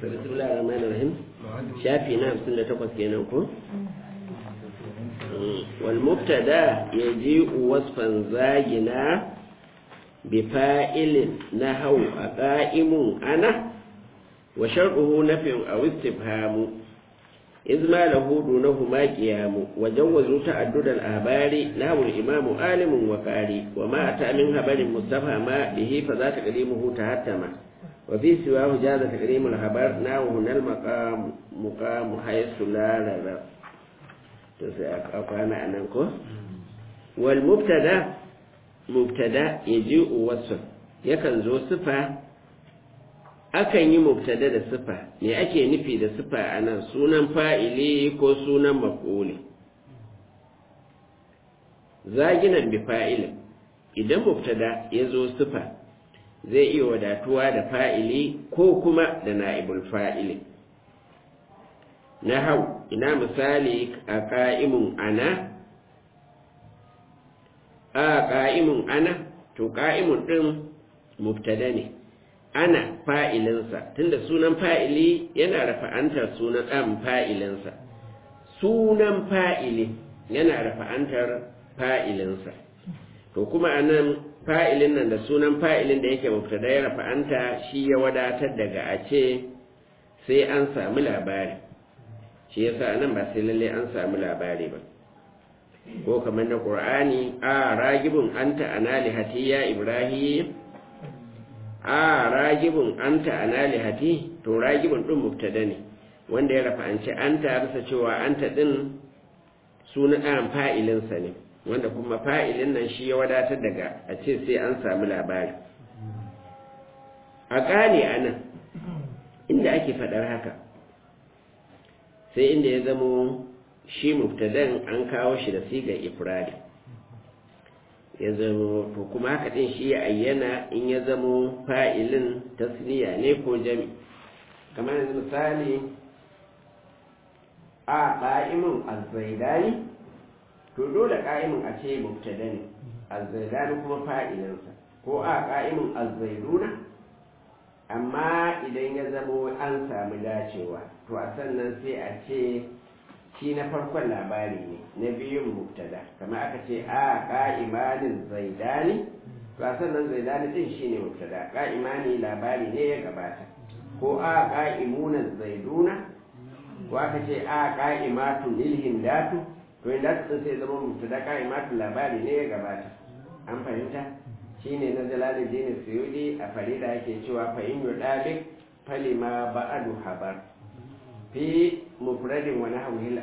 bismillahir rahmanir rahim shafi na 58 kenan ko wal mubtada yaji'u wasfan zagina bi fa'ilin nahaw aqaimun ana wa shar'uhu nafyun aw istifhamu إذ ما له دونهما قيام وجوزوا تعدد الأخبار له الإمام عالم وقاري وما أتى من خبر مستفهم به فذا تقديمه تهتم وفي سواه جاز تقديم الخبر ناو هنا المقام مقام حيث لا رب أقام أنكو والمبتدا مبتدا يجيء وصف يكن ذو صفة akan yi mubtada da sifa me ake nufi da sifa a nan sunan fa'ili ko sunan maf'uli zaginan bi fa'ilin idan mubtada ya zo sifa zai iya wadatuwa da fa'ili ko kuma da na'ibul fa'ili na hau ina misali a ƙa'imun ana a ƙa'imun ana to ƙa'imun ɗin mubtada ne ana fa'ilinsa tunda sunan fa'ili yana rafa'antar sunan ɗan fa'ilinsa sunan fa'ili yana rafa'antar fa'ilinsa to kuma a nan fa'ilin nan da sunan fa'ilin da yake mubtada ya rafa'anta shi ya wadatar daga a ce sai an sami labari shi yasa nan ba sai lalle an sami labari ba ko kamar na ƙur'ani a ragibin anta analihati ya ibrahim a ragibin anta analihati to ragibin din mubtada ne wanda ya rafa'anci anta bisa cewa anta din sunan ɗan fa'ilinsa ne wanda kuma fa'ilin nan shi ya wadatar daga a ce sai an samu labari a gane a nan inda ake faɗar haka sai inda ya zamo shi mubtadan an kawo shi da sigar ifradi ya zamo to kuma haka din shi ya ayyana in ya zamo fa'ilin tasniya ne ko jami kamar yanzu misali a ƙa'imin azzaidani to dole ƙa'imin a ce mubtada ne azzaidani kuma fa'ilinsa ko a ƙa'imin azzaiduna amma idan ya zamo an sami dacewa to a sannan sai a ce shi na farkon labari ne na biyun mubtada kamar aka ce a ka'imanin zaidani ba sannan zaidani din shine mubtada ka'imani labari ne ya gabata ko a ka'imunan zaiduna ko aka ce a ka'imatu lil hindatu to inda din sai zama mubtada ka'imatu labari ne ya gabata an fahimta shine na jalaluddin suyudi a farida yake cewa fa in yudalik falima ba'adu habar fi mufradin wani hauhil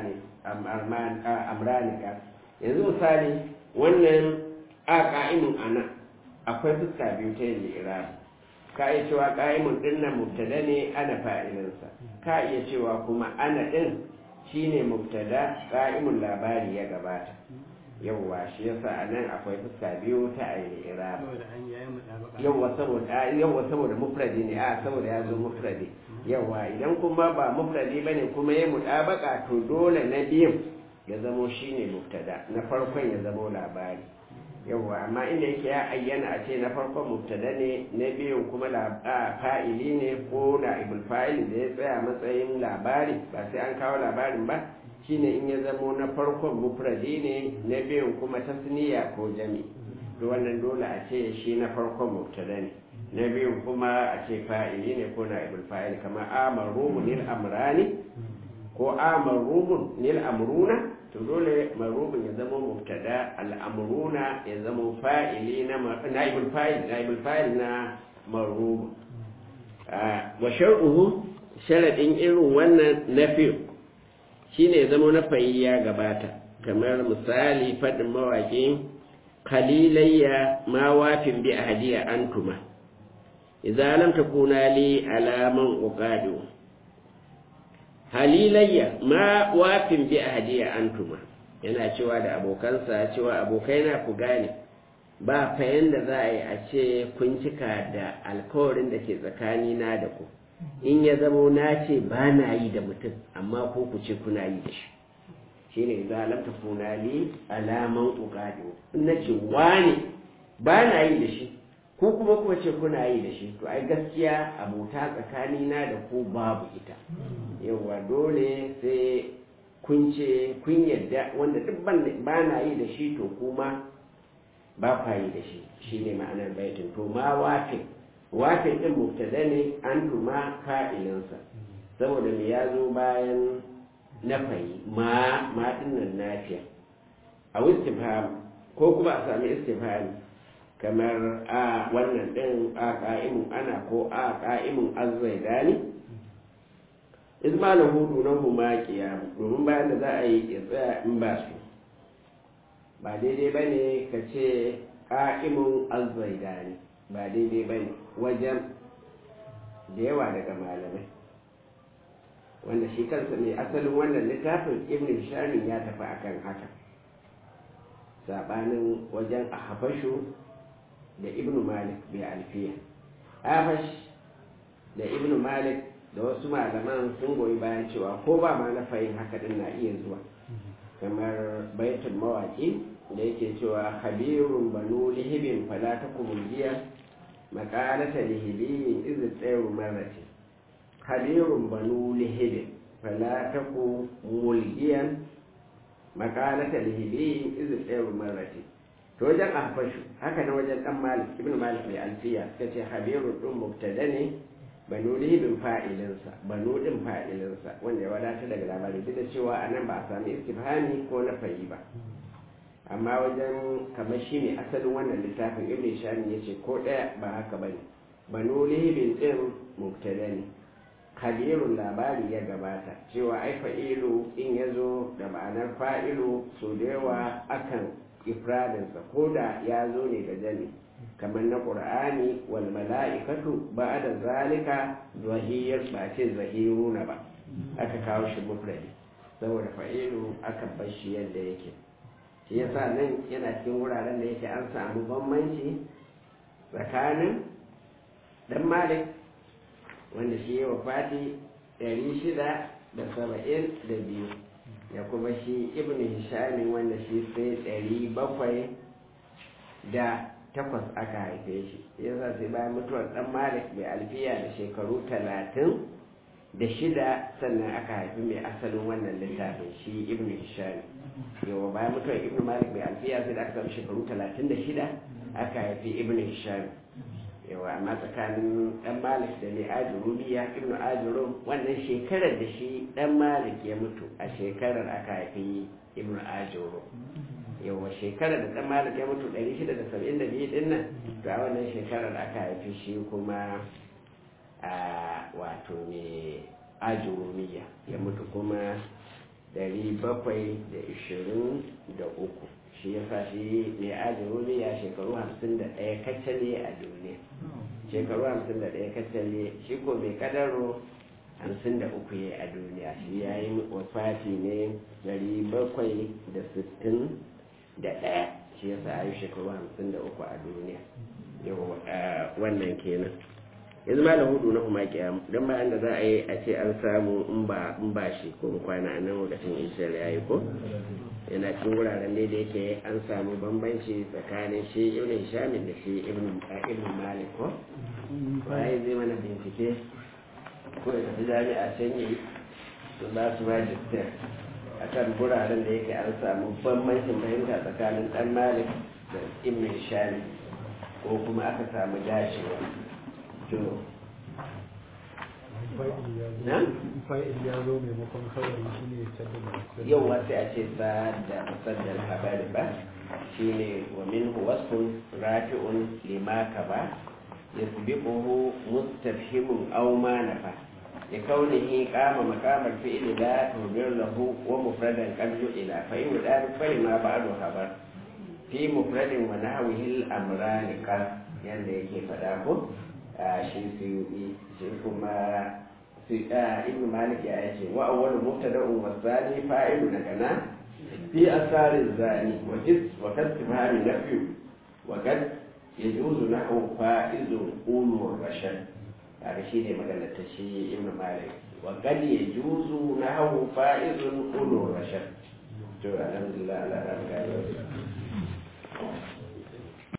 amranika yanzu misali wannan a ƙa'imin ana akwai fuska biyu ta yin irab ka iya cewa ƙa'imin ɗin nan mubtada ne ana fa'ilinsa ka iya cewa kuma ana ɗin shine mubtada ƙa'imin labari ya gabata yawwa shi yasa a nan akwai fuska biyu ta ayi irab yawwa saboda yawwa saboda mufradi ne a saboda ya zo mufradi yawa idan kuma ba mufradi bane kuma ya mutabaka to dole na biyun ya zamo shine mubtada na farkon ya zamo labari yawa amma inda yake ya ayyana a ce na farkon mubtada ne na biyun kuma fa'ili ne ko na ibul fa'ili da ya tsaya matsayin labari ba sai an kawo labarin ba shine in ya zamo na farkon mufradi ne na biyun kuma tasniya ko jami to wannan dole a ce shi na farkon mubtada ne na biyun kuma a ce fa'ili ne ko na ibul fa'il kamar amarumu nil amrani ko amarumu nil amruna to dole marubun ya zama mubtada al'amruna ya zama fa'ili na na ibul fa'il na ibul fa'il na marubu wa shar'uhu sharadin irin wannan nafi shine ya zama na ya gabata kamar misali fadin mawaƙi kalilayya ma wafin bi ahadiya antuma idza lam takuna li alaman uqadu halilayya ma wafin bi ahadiya antuma yana cewa da abokansa cewa abokaina ku gane ba fa yanda za a yi a ce kun cika da alkawarin da ke tsakanina da ku in ya zamo na ce ba na yi da mutum amma ko ku ce kuna yi da shi shine idza lam takuna li alaman uqadu in nace wani ba na yi da shi ko kuma kuwa ce kuna yi da shi to ai gaskiya abota tsakanina da ku babu ita yawa dole sai kun ce kun yadda wanda duk ba na yi da shi to kuma ba kwa yi da shi shi ne ma'anar baitin to ma wafin wafin ɗin mubtada ne an tuma fa'ilinsa saboda me ya zo bayan na fayi ma ma dinnan nafiya a istifham ko kuma a sami istifham kamar a wannan din a qa'imun ana ko a qa'imun azzaidani izmalan hudu na huma qiyam domin bayan da za a yi ya tsaya in ba su ba daidai bane ka ce qa'imun azzaidani ba daidai bane wajen da yawa daga malamai wanda shi kansa ne asalin wannan littafin ibn shani ya tafi akan haka sabanin wajen a hafashu da ibn malik bai alfiya hafash da ibn malik da wasu malaman sun goyi bayan cewa ko ba ma na fahim haka din na iya zuwa kamar baitul mawaki da yake cewa habirun banu lihibin fala takumuljiya maqalata lihibiyin iz tsayu marrati habirun banu lihibin fala taku mulgiyan makalata lihibiyin izin ɗaya marrati to wajen ahfashu haka na wajen ɗan malik ibn malik mai alfiya suka ce habirun ɗin mubtada ne banu lihibin fa'ilinsa banu ɗin fa'ilinsa wanda ya wadata daga labari duk da cewa a nan ba a sami istifhami ko na fayi ba amma wajen kamar shi ne asalin wannan littafin ibn shani ya ce ko ɗaya ba haka ba ne banu lihibin ɗin mubtada ne kabirun labari ya gabata cewa ai fa'ilu in ya zo da ma'anar fa'ilu so da yawa akan ifradinsa ko da ya zo ne da jami kamar na ƙur'ani wal mala'ikatu ba da zalika zahiyar ba ce zahiruna ba aka kawo shi mufradi saboda fa'ilu aka bar shi yadda yake shi yasa nan yana cikin wuraren da yake an samu bambanci tsakanin dan malik wanda shi yi wa fati 672 da kuma shi ibn hishamin wanda shi sai 700 da takwas aka haife shi yasa sai bayan mutuwar dan malik mai alfiya da shekaru talatin da shida sannan aka haifi mai asalin wannan littafin shi ibn hisham yawa bayan mutuwar ibn malik mai alfiya sai da aka samu shekaru talatin da shida aka haifi ibn hisham yawa amma tsakanin dan malik da mai ajurubiya ibnu ajurum wannan shekarar da shi dan malik ya mutu a shekarar aka haifi ibnu ajurum yawa shekarar da dan malik ya mutu 672 din nan to a wannan shekarar aka haifi shi kuma a wato mai ajurumiya ya mutu kuma 723 shi ya sa shi mai ajirumi ya shekaru hamsin da ɗaya kaccale a duniya shekaru hamsin da ɗaya kaccale shi ko mai kadaro hamsin da uku ya a duniya shi ya yi wafati ne dari bakwai da sittin da ɗaya shi ya sa yi shekaru hamsin da uku a duniya yau wannan kenan yanzu ma da hudu na kuma kiyam don bayan da za a yi a ce an samu in ba shi ko kwana a nan lokacin israel ya yi ko yana cikin wuraren da yake an samu bambanci tsakanin shi ibn shamin da shi ibn malik ko waye zai mana bincike ko ya tafi jami'a can yi su ba su magister a kan wuraren da yake an samu bambancin fahimta tsakanin dan malik da ibn shamin ko kuma aka samu dashewa to na? fa'il ya zo maimakon kawai shi ne sabbin yau wasu a ce sa da musaddar habari ba shi ne wa min wasfun rafi'un limaka ba ya subiquhu mustafhimun aw ma nafa ya kaunihi qama maqamal fi'li la tudir lahu wa mufradan qad ila fa in da fa ma ba'du habar fi mufradin wa nahwihi al-amran qad yanda yake fada ko shi suyuɗi shi kuma ibn malik ya yace wa awwalu mubtada'un wa thani fa'ilu nakana fi asarin zani wa jis wa kasbani nafi wa kad yajuzu nahu fa'izun ulu rashad kaga shi ne magana ta shi ibn malik wa kad yajuzu nahu fa'izun ulu rashad to alhamdulillah ala rabbil